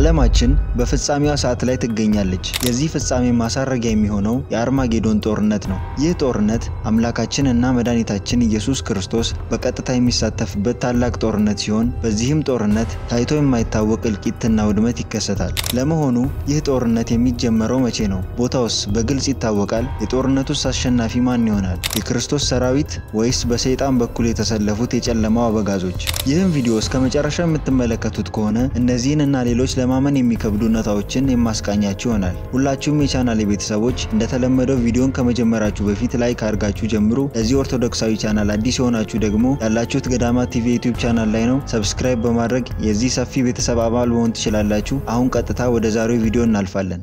ዓለማችን በፍጻሜዋ ሰዓት ላይ ትገኛለች። የዚህ ፍጻሜ ማሳረጊያ የሚሆነው የአርማጌዶን ጦርነት ነው። ይህ ጦርነት አምላካችን እና መድኃኒታችን ኢየሱስ ክርስቶስ በቀጥታ የሚሳተፍበት ታላቅ ጦርነት ሲሆን በዚህም ጦርነት ታይቶ የማይታወቅ እልቂትና ውድመት ይከሰታል። ለመሆኑ ይህ ጦርነት የሚጀመረው መቼ ነው? ቦታውስ በግልጽ ይታወቃል? የጦርነቱስ አሸናፊ ማን ይሆናል? የክርስቶስ ሰራዊት ወይስ በሰይጣን በኩል የተሰለፉት የጨለማው አበጋዞች? ይህም ቪዲዮ እስከ መጨረሻ የምትመለከቱት ከሆነ እነዚህን እና ሌሎች ለማመን የሚከብዱ እውነታዎችን የማስቃኛችሁ ይሆናል። ሁላችሁም የቻናል ቤተሰቦች እንደተለመደው ቪዲዮን ከመጀመራችሁ በፊት ላይክ አድርጋችሁ ጀምሩ። ለዚህ ኦርቶዶክሳዊ ቻናል አዲስ የሆናችሁ ደግሞ ያላችሁት ገዳማት ቲቪ ዩቲዩብ ቻናል ላይ ነው። ሰብስክራይብ በማድረግ የዚህ ሰፊ ቤተሰብ አባል መሆን ትችላላችሁ። አሁን ቀጥታ ወደ ዛሬው ቪዲዮ እናልፋለን።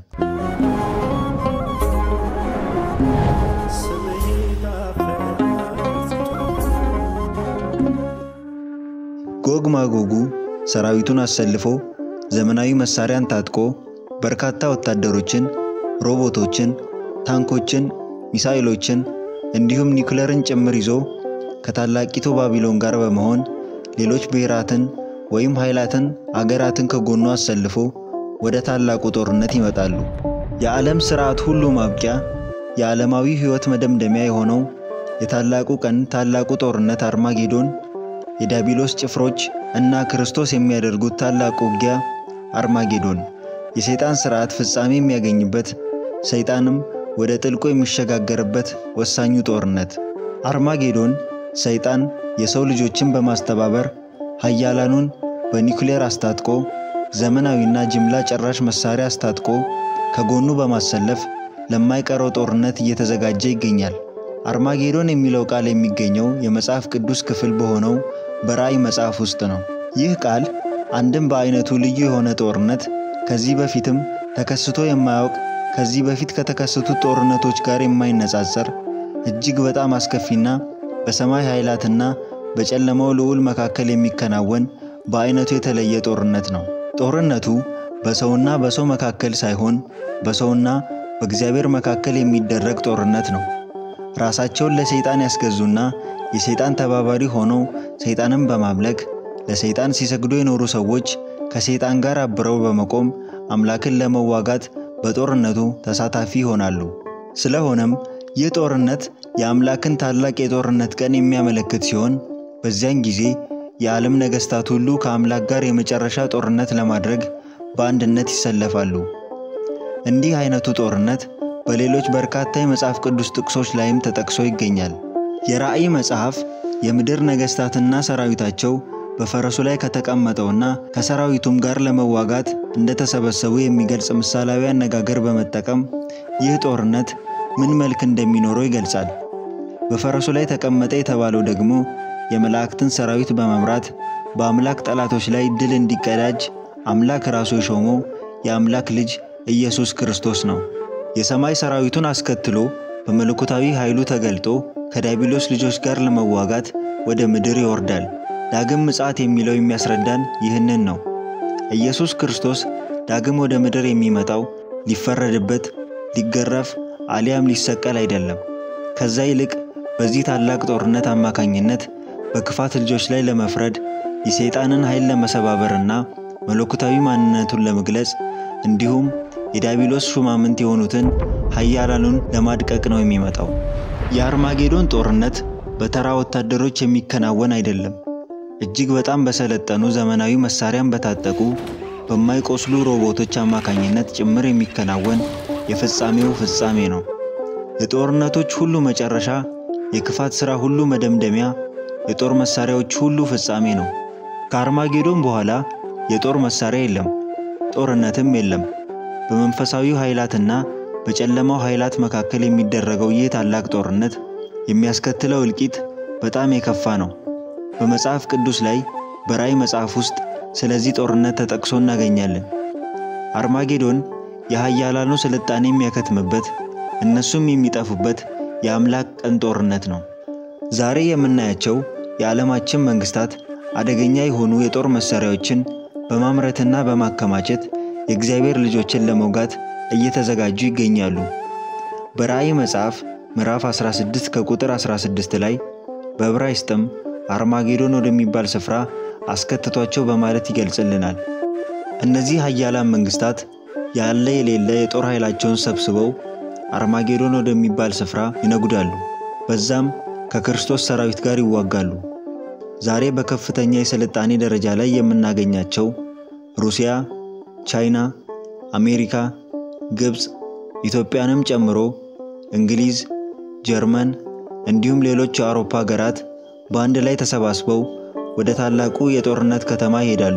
ጎግ ማጎጉ ሰራዊቱን አሰልፎ ዘመናዊ መሳሪያን ታጥቆ በርካታ ወታደሮችን፣ ሮቦቶችን፣ ታንኮችን፣ ሚሳይሎችን እንዲሁም ኒውክለርን ጭምር ይዞ ከታላቂቱ ባቢሎን ጋር በመሆን ሌሎች ብሔራትን ወይም ኃይላትን አገራትን ከጎኑ አሰልፎ ወደ ታላቁ ጦርነት ይመጣሉ። የዓለም ሥርዓት ሁሉ ማብቂያ፣ የዓለማዊ ሕይወት መደምደሚያ የሆነው የታላቁ ቀን ታላቁ ጦርነት አርማጌዶን የዲያብሎስ ጭፍሮች እና ክርስቶስ የሚያደርጉት ታላቁ ውጊያ አርማጌዶን የሰይጣን ሥርዓት ፍጻሜ የሚያገኝበት ሰይጣንም ወደ ጥልቁ የሚሸጋገርበት ወሳኙ ጦርነት። አርማጌዶን ሰይጣን የሰው ልጆችን በማስተባበር ኃያላኑን በኒውክሌር አስታጥቆ ዘመናዊና ጅምላ ጨራሽ መሳሪያ አስታጥቆ ከጎኑ በማሰለፍ ለማይቀረው ጦርነት እየተዘጋጀ ይገኛል። አርማጌዶን የሚለው ቃል የሚገኘው የመጽሐፍ ቅዱስ ክፍል በሆነው በራእይ መጽሐፍ ውስጥ ነው። ይህ ቃል አንድም በአይነቱ ልዩ የሆነ ጦርነት ከዚህ በፊትም ተከስቶ የማያውቅ ከዚህ በፊት ከተከሰቱት ጦርነቶች ጋር የማይነጻጸር እጅግ በጣም አስከፊና በሰማይ ኃይላትና በጨለማው ልዑል መካከል የሚከናወን በአይነቱ የተለየ ጦርነት ነው። ጦርነቱ በሰውና በሰው መካከል ሳይሆን በሰውና በእግዚአብሔር መካከል የሚደረግ ጦርነት ነው። ራሳቸውን ለሰይጣን ያስገዙና የሰይጣን ተባባሪ ሆነው ሰይጣንን በማምለክ ለሰይጣን ሲሰግዱ የኖሩ ሰዎች ከሰይጣን ጋር አብረው በመቆም አምላክን ለመዋጋት በጦርነቱ ተሳታፊ ይሆናሉ። ስለሆነም ይህ ጦርነት የአምላክን ታላቅ የጦርነት ቀን የሚያመለክት ሲሆን በዚያን ጊዜ የዓለም ነገሥታት ሁሉ ከአምላክ ጋር የመጨረሻ ጦርነት ለማድረግ በአንድነት ይሰለፋሉ። እንዲህ አይነቱ ጦርነት በሌሎች በርካታ የመጽሐፍ ቅዱስ ጥቅሶች ላይም ተጠቅሶ ይገኛል። የራእይ መጽሐፍ የምድር ነገሥታትና ሰራዊታቸው በፈረሱ ላይ ከተቀመጠውና ከሰራዊቱም ጋር ለመዋጋት እንደተሰበሰቡ የሚገልጽ ምሳሌያዊ አነጋገር በመጠቀም ይህ ጦርነት ምን መልክ እንደሚኖረው ይገልጻል። በፈረሱ ላይ ተቀመጠ የተባለው ደግሞ የመላእክትን ሰራዊት በመምራት በአምላክ ጠላቶች ላይ ድል እንዲቀዳጅ አምላክ ራሱ የሾመው የአምላክ ልጅ ኢየሱስ ክርስቶስ ነው። የሰማይ ሰራዊቱን አስከትሎ በመለኮታዊ ኃይሉ ተገልጦ ከዲያብሎስ ልጆች ጋር ለመዋጋት ወደ ምድር ይወርዳል። ዳግም ምጽአት የሚለው የሚያስረዳን ይህንን ነው። ኢየሱስ ክርስቶስ ዳግም ወደ ምድር የሚመጣው ሊፈረድበት፣ ሊገረፍ አሊያም ሊሰቀል አይደለም። ከዛ ይልቅ በዚህ ታላቅ ጦርነት አማካኝነት በክፋት ልጆች ላይ ለመፍረድ የሰይጣንን ኃይል ለመሰባበርና መለኮታዊ ማንነቱን ለመግለጽ እንዲሁም የዲያብሎስ ሹማምንት የሆኑትን ኃያላኑን ለማድቀቅ ነው የሚመጣው። የአርማጌዶን ጦርነት በተራ ወታደሮች የሚከናወን አይደለም። እጅግ በጣም በሰለጠኑ ዘመናዊ መሳሪያን በታጠቁ በማይቆስሉ ሮቦቶች አማካኝነት ጭምር የሚከናወን የፍጻሜው ፍጻሜ ነው። የጦርነቶች ሁሉ መጨረሻ፣ የክፋት ሥራ ሁሉ መደምደሚያ፣ የጦር መሳሪያዎች ሁሉ ፍጻሜ ነው። ከአርማጌዶን በኋላ የጦር መሳሪያ የለም፣ ጦርነትም የለም። በመንፈሳዊ ኃይላትና በጨለማው ኃይላት መካከል የሚደረገው ይህ ታላቅ ጦርነት የሚያስከትለው እልቂት በጣም የከፋ ነው። በመጽሐፍ ቅዱስ ላይ በራእይ መጽሐፍ ውስጥ ስለዚህ ጦርነት ተጠቅሶ እናገኛለን። አርማጌዶን የኃያላኑ ስልጣኔ የሚያከትምበት እነሱም የሚጠፉበት የአምላክ ቀን ጦርነት ነው። ዛሬ የምናያቸው የዓለማችን መንግስታት አደገኛ የሆኑ የጦር መሳሪያዎችን በማምረትና በማከማቸት የእግዚአብሔር ልጆችን ለመውጋት እየተዘጋጁ ይገኛሉ። በራእይ መጽሐፍ ምዕራፍ 16 ከቁጥር 16 ላይ በዕብራይስጥም አርማጌዶን ወደሚባል ስፍራ አስከትቷቸው በማለት ይገልጽልናል። እነዚህ ኃያላን መንግስታት ያለ የሌለ የጦር ኃይላቸውን ሰብስበው አርማጌዶን ወደሚባል ስፍራ ይነጉዳሉ። በዛም ከክርስቶስ ሰራዊት ጋር ይዋጋሉ። ዛሬ በከፍተኛ የስልጣኔ ደረጃ ላይ የምናገኛቸው ሩሲያ፣ ቻይና፣ አሜሪካ፣ ግብፅ፣ ኢትዮጵያንም ጨምሮ እንግሊዝ፣ ጀርመን እንዲሁም ሌሎች የአውሮፓ ሀገራት በአንድ ላይ ተሰባስበው ወደ ታላቁ የጦርነት ከተማ ይሄዳሉ።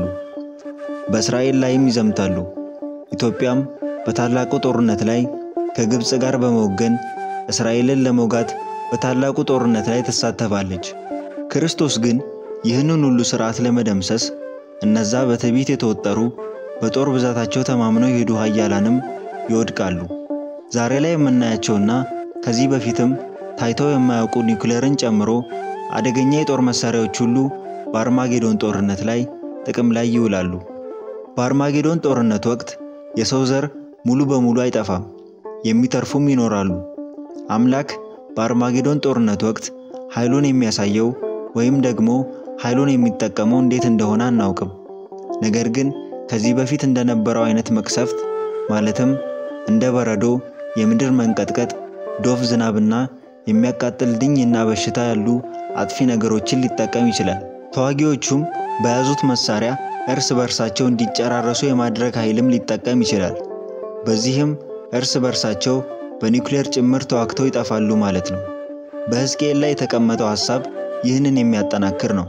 በእስራኤል ላይም ይዘምታሉ። ኢትዮጵያም በታላቁ ጦርነት ላይ ከግብፅ ጋር በመወገን እስራኤልን ለመውጋት በታላቁ ጦርነት ላይ ትሳተፋለች። ክርስቶስ ግን ይህንን ሁሉ ሥርዓት ለመደምሰስ እነዛ በትዕቢት የተወጠሩ በጦር ብዛታቸው ተማምነው የሄዱ ኃያላንም ይወድቃሉ። ዛሬ ላይ የምናያቸውና ከዚህ በፊትም ታይተው የማያውቁ ኒውክሌርን ጨምሮ አደገኛ የጦር መሳሪያዎች ሁሉ በአርማጌዶን ጦርነት ላይ ጥቅም ላይ ይውላሉ። በአርማጌዶን ጦርነት ወቅት የሰው ዘር ሙሉ በሙሉ አይጠፋም፣ የሚተርፉም ይኖራሉ። አምላክ በአርማጌዶን ጦርነት ወቅት ኃይሉን የሚያሳየው ወይም ደግሞ ኃይሉን የሚጠቀመው እንዴት እንደሆነ አናውቅም። ነገር ግን ከዚህ በፊት እንደነበረው አይነት መቅሰፍት ማለትም እንደ በረዶ፣ የምድር መንቀጥቀጥ፣ ዶፍ ዝናብና የሚያቃጥል ድኝና በሽታ ያሉ አጥፊ ነገሮችን ሊጠቀም ይችላል። ተዋጊዎቹም በያዙት መሳሪያ እርስ በርሳቸው እንዲጨራረሱ የማድረግ ኃይልም ሊጠቀም ይችላል። በዚህም እርስ በርሳቸው በኒውክሌር ጭምር ተዋግተው ይጠፋሉ ማለት ነው። በሕዝቅኤል ላይ የተቀመጠው ሐሳብ ይህንን የሚያጠናክር ነው።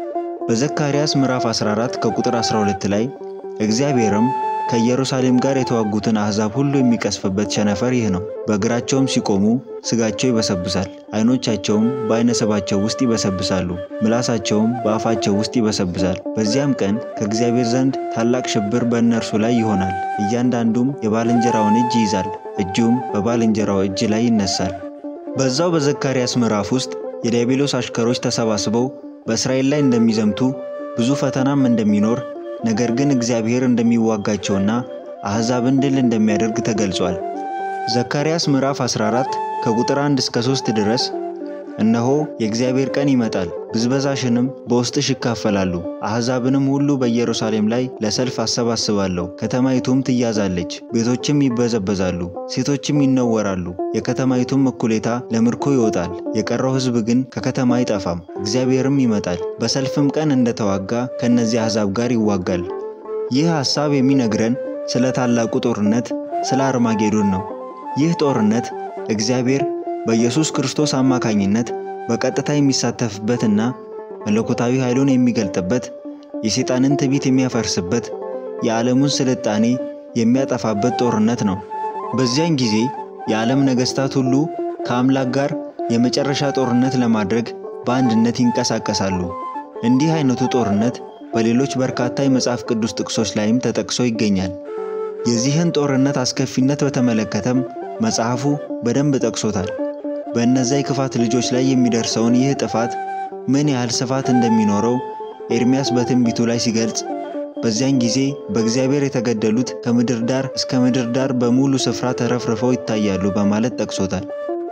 በዘካርያስ ምዕራፍ 14 ከቁጥር 12 ላይ እግዚአብሔርም ከኢየሩሳሌም ጋር የተዋጉትን አሕዛብ ሁሉ የሚቀስፍበት ቸነፈር ይህ ነው። በእግራቸውም ሲቆሙ ሥጋቸው ይበሰብሳል፣ ዓይኖቻቸውም በዓይነ ስባቸው ውስጥ ይበሰብሳሉ፣ ምላሳቸውም በአፋቸው ውስጥ ይበሰብሳል። በዚያም ቀን ከእግዚአብሔር ዘንድ ታላቅ ሽብር በእነርሱ ላይ ይሆናል። እያንዳንዱም የባልንጀራውን እጅ ይይዛል፣ እጁም በባልንጀራው እጅ ላይ ይነሳል። በዛው በዘካርያስ ምዕራፍ ውስጥ የዲያብሎስ አሽከሮች ተሰባስበው በእስራኤል ላይ እንደሚዘምቱ ብዙ ፈተናም እንደሚኖር ነገር ግን እግዚአብሔር እንደሚዋጋቸውና አሕዛብን ድል እንደሚያደርግ ተገልጿል። ዘካርያስ ምዕራፍ 14 ከቁጥር 1 እስከ 3 ድረስ እነሆ የእግዚአብሔር ቀን ይመጣል፣ ብዝበዛሽንም በውስጥሽ ይካፈላሉ፣ አሕዛብንም ሁሉ በኢየሩሳሌም ላይ ለሰልፍ አሰባስባለሁ። ከተማይቱም ትያዛለች፣ ቤቶችም ይበዘበዛሉ፣ ሴቶችም ይነወራሉ። የከተማይቱም እኩሌታ ለምርኮ ይወጣል፣ የቀረው ሕዝብ ግን ከከተማ አይጠፋም። እግዚአብሔርም ይመጣል፣ በሰልፍም ቀን እንደተዋጋ ከእነዚህ አሕዛብ ጋር ይዋጋል። ይህ ሐሳብ የሚነግረን ስለ ታላቁ ጦርነት ስለ አርማጌዶን ነው። ይህ ጦርነት እግዚአብሔር በኢየሱስ ክርስቶስ አማካኝነት በቀጥታ የሚሳተፍበትና መለኮታዊ ኃይሉን የሚገልጥበት የሰይጣንን ትዕቢት የሚያፈርስበት የዓለሙን ስልጣኔ የሚያጠፋበት ጦርነት ነው። በዚያን ጊዜ የዓለም ነገሥታት ሁሉ ከአምላክ ጋር የመጨረሻ ጦርነት ለማድረግ በአንድነት ይንቀሳቀሳሉ። እንዲህ አይነቱ ጦርነት በሌሎች በርካታ የመጽሐፍ ቅዱስ ጥቅሶች ላይም ተጠቅሶ ይገኛል። የዚህን ጦርነት አስከፊነት በተመለከተም መጽሐፉ በደንብ ጠቅሶታል። በእነዚያ የክፋት ልጆች ላይ የሚደርሰውን ይህ ጥፋት ምን ያህል ስፋት እንደሚኖረው ኤርሚያስ በትንቢቱ ላይ ሲገልጽ በዚያን ጊዜ በእግዚአብሔር የተገደሉት ከምድር ዳር እስከ ምድር ዳር በሙሉ ስፍራ ተረፍርፈው ይታያሉ በማለት ጠቅሶታል።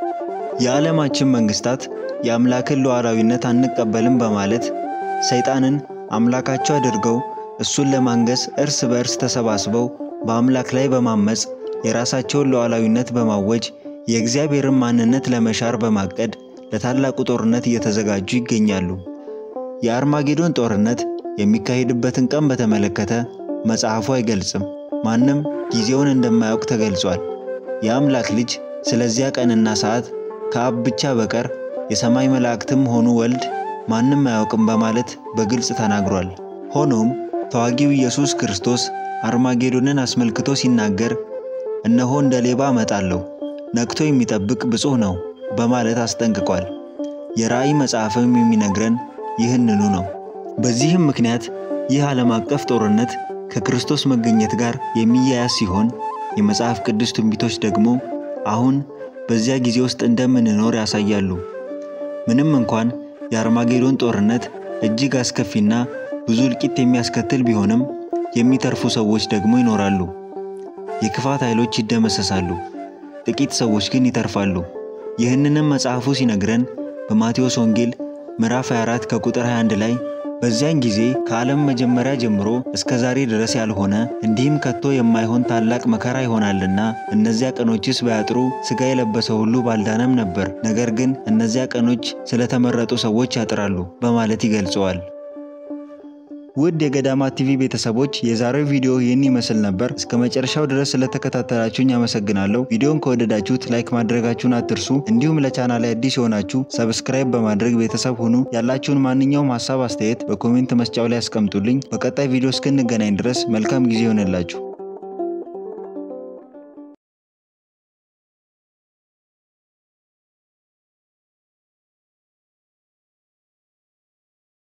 የዓለማችን መንግስታት የአምላክን ሉዓላዊነት አንቀበልም በማለት ሰይጣንን አምላካቸው አድርገው እሱን ለማንገስ እርስ በእርስ ተሰባስበው በአምላክ ላይ በማመፅ የራሳቸውን ሉዓላዊነት በማወጅ የእግዚአብሔርን ማንነት ለመሻር በማቀድ ለታላቁ ጦርነት እየተዘጋጁ ይገኛሉ። የአርማጌዶን ጦርነት የሚካሄድበትን ቀን በተመለከተ መጽሐፉ አይገልጽም። ማንም ጊዜውን እንደማያውቅ ተገልጿል። የአምላክ ልጅ ስለዚያ ቀንና ሰዓት ከአብ ብቻ በቀር የሰማይ መላእክትም ሆኑ ወልድ ማንም አያውቅም በማለት በግልጽ ተናግሯል። ሆኖም ተዋጊው ኢየሱስ ክርስቶስ አርማጌዶንን አስመልክቶ ሲናገር እነሆ እንደ ሌባ እመጣለሁ፣ ነቅቶ የሚጠብቅ ብፁዕ ነው በማለት አስጠንቅቋል። የራእይ መጽሐፍም የሚነግረን ይህንኑ ነው። በዚህም ምክንያት ይህ ዓለም አቀፍ ጦርነት ከክርስቶስ መገኘት ጋር የሚያያዝ ሲሆን የመጽሐፍ ቅዱስ ትንቢቶች ደግሞ አሁን በዚያ ጊዜ ውስጥ እንደምንኖር ያሳያሉ። ምንም እንኳን የአርማጌዶን ጦርነት እጅግ አስከፊና ብዙ እልቂት የሚያስከትል ቢሆንም የሚተርፉ ሰዎች ደግሞ ይኖራሉ። የክፋት ኃይሎች ይደመሰሳሉ፣ ጥቂት ሰዎች ግን ይተርፋሉ። ይህንንም መጽሐፉ ሲነግረን በማቴዎስ ወንጌል ምዕራፍ 24 ከቁጥር 21 ላይ በዚያን ጊዜ ከዓለም መጀመሪያ ጀምሮ እስከ ዛሬ ድረስ ያልሆነ እንዲህም ከቶ የማይሆን ታላቅ መከራ ይሆናልና እነዚያ ቀኖችስ ባያጥሩ ሥጋ የለበሰ ሁሉ ባልዳነም ነበር። ነገር ግን እነዚያ ቀኖች ስለተመረጡ ሰዎች ያጥራሉ በማለት ይገልጸዋል። ውድ የገዳማት ቲቪ ቤተሰቦች የዛሬው ቪዲዮ ይህን ይመስል ነበር። እስከ መጨረሻው ድረስ ስለተከታተላችሁኝ አመሰግናለሁ። ቪዲዮን ከወደዳችሁት ላይክ ማድረጋችሁን አትርሱ። እንዲሁም ለቻናል አዲስ የሆናችሁ ሰብስክራይብ በማድረግ ቤተሰብ ሁኑ። ያላችሁን ማንኛውም ሀሳብ አስተያየት በኮሜንት መስጫው ላይ አስቀምጡልኝ። በቀጣይ ቪዲዮ እስክንገናኝ ድረስ መልካም ጊዜ ይሆንላችሁ።